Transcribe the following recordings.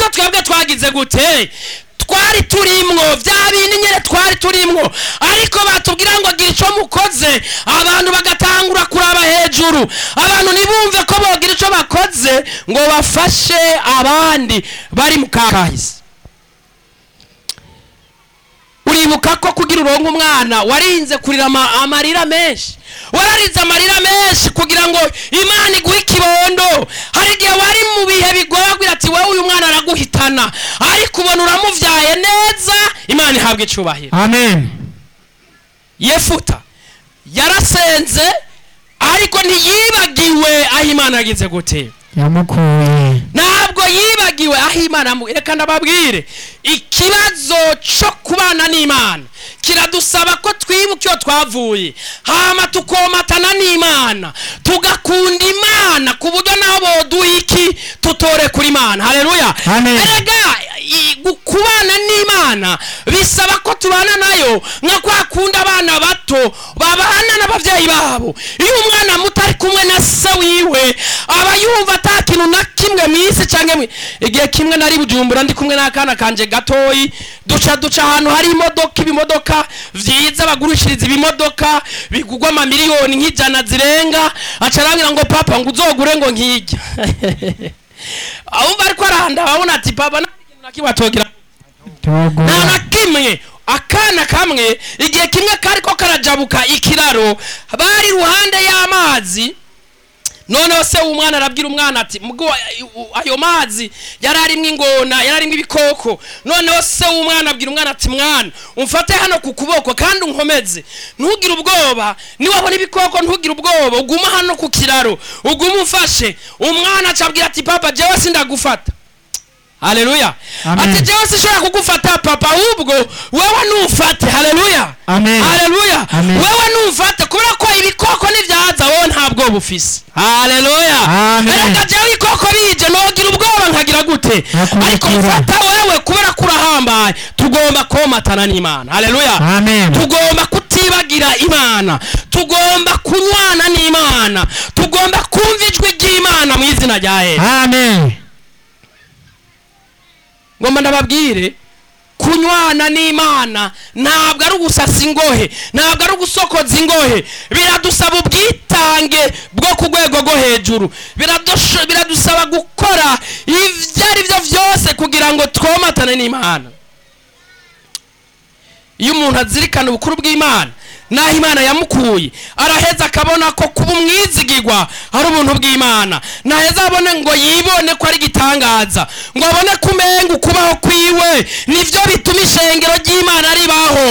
nibyo twebwe twagize gute twari turimwo bya bindi nyine twari turimwo ariko batubwira ngo gira icyo mukoze abantu bagatangura kuraba hejuru abantu ntibumve ko bogira icyo bakoze ngo bafashe abandi bari mu kakahise uribuka ko kugira uronke umwana warinze kurira ama- amarira menshi wararize amarira menshi kugira ngo imana iguhe ikibondo hari igihe wari mu bihe bigoye agira ati wowe uyu mwana araguhitana ariko ubona uramuvyaye neza imana ihabwa icubahiro amen yefuta yarasenze ariko ntiyibagiwe aho imana yagize gute yamukuye ntabwo yibagiwe aho imana yamu- reka ndababwire ikibazo cyo kubana n'imana kiradusaba ko twibuka iyo twavuye hama tukomatana n'imana tugakunda imana ku buryo naho boduha iki tutore kuri imana haleluya Amen. erega i- gu- kubana n'imana bisaba ko tubana nayo nka kwa kundi abana bato babana n'ababyeyi babo iyo umwana muto ari kumwe na se wiwe aba yumva ata kintu na kimwe mu isi cyangwa mu- igihe kimwe nari bujumbura ndi kumwe n'akana kanje gatoyi duca duca ahantu hari imodoka ibimodoka vyiza bagurishiriza ibimodoka bigugwa amamiliyoni nk'ijana zirenga aca arambwira ngo papa ngo uzogure ngo nkijya ahumva ariko arahanda babona ati papa nta kintu na kimwe atogera nta na tugura kimwe akana kamwe igihe kimwe kariko karajabuka ikiraro bari iruhande y'amazi noneho se w'umwana arabwira umwana ati "Mugo, ayo mazi yari arimwo ingona yari arimwo ibikoko noneho se w'umwana abwira umwana ati mwana umfate hano ku kuboko kandi unkomeze ntugire ubwoba niwabona ibikoko ntugire ubwoba uguma hano ku kiraro ugume umfashe umwana acabwira ati papa jewe sindagufata haleluya Amen. ati jewe sinshobora kugufata papa ahubwo wewe numfate haleluya Amen. haleluya Amen. wewe numfate kubera ko ibikoko nivyaza wowe nta bwoba ufise haleluya Amen. erega jewe ibikoko bije nogira ubwoba nkagira gute Nkakurikira. ariko mfata wewe kubera ko urahambaye tugomba komatana n'imana haleluya amen tugomba kutibagira imana tugomba kunywana n'imana tugomba kumva ijwi ry'imana mu izina rya yesu amen ngomba ndababwire kunywana n'imana ntabwo ari ugusasa ingohe ntabwo ari ugusokoza ingohe biradusaba ubwitange bwo ku rwego rwo hejuru Biradusho- biradusaba gukora ibyo ari byo byose kugira ngo twomatane n'imana iyo umuntu azirikana ubukuru bw'imana n'aho imana yamukuye araheza akabona ko kuba umwizigirwa ari ubuntu bw'imana naheza abone ngo yibone ko ari igitangaza ngo abone ko umenga ukubaho kwiwe nibyo bituma ishengero ry'imana ribaho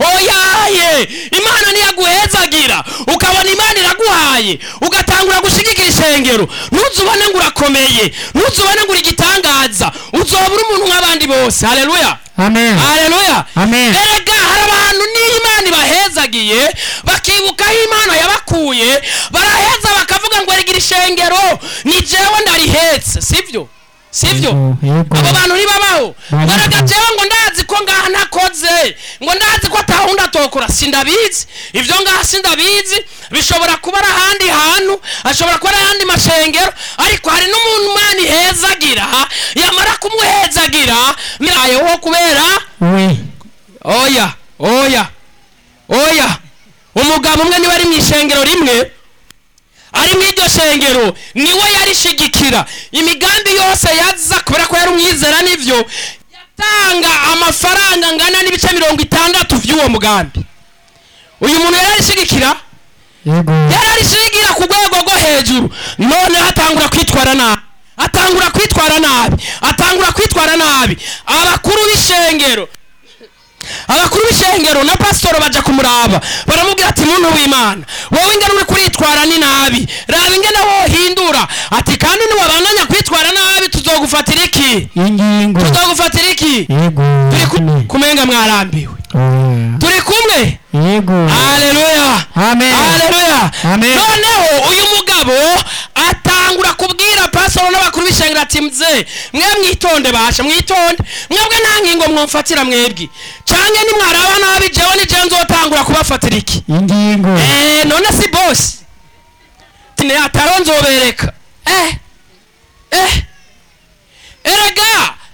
oyaye imana niyaguhezagira ukabona imana iraguhaye ugatangura gushigikira ishengero ntuzubone ngo urakomeye ntuzubone ngo uri igitangaza uzoba uri umuntu nk'abandi bose haleluya amen haleluya Amen. erega hari abantu n'imana ibahezagiye bakibuka aho imana yabakuye baraheza bakavuga ngo rigira ishengero ni jewe ndarihetse sibyo sibyo Yego, yego. abo bantu ntibabaho Babaho. baraga jewe ngo ndazi ko ngaha ntakoze ngo ndazi ko atawundi atokora sindabizi ibyo ngaha sindabizi bishobora kuba ari ahandi hantu ashobora kuba ari ahandi mashengero ariko hari n'umuntu imana ihezagira yamara kumuhezagira mirayeho kubera we oya oya oya umugabo umwe niwe ari mu ishengero rimwe ari mu iryo shengero niwe yarishigikira imigambi yose yaza kubera ko yari umwizera n'ibyo yatanga amafaranga angana n'ibice mirongo itandatu by'uwo mugambi uyu muntu yari arishigikira yego yari arishigira ku rwego rwo hejuru noneho atangura kwitwara nabi atangura kwitwara nabi atangura kwitwara nabi abakuru b'ishengero abakuru b'ishengero na pasitoro baja kumuraba baramubwira ati muntu w'imana wowe ingene uri kuritwara ni nabi raba ingene wohindura ati kandi niwabandanya kwitwara nabi tuzogufatira iki ingingo tuzogufatira iki yego turi ku- amen. kumenga mwarambiwe Oya. turi kumwe yego haleluya amen haleluya Amen. noneho uyu mugabo atangura kubwira pasoro n'abakuru b'ishengero ati mze mwe mwitonde basha mwitonde mwebwe nta ngingo mwumfatira mwebwe cange nimwaraba nabi jewe ni jewe nzotangura kubafatira iki ingingo Eh, none si bosi tine ataro nzobereka eh eh erega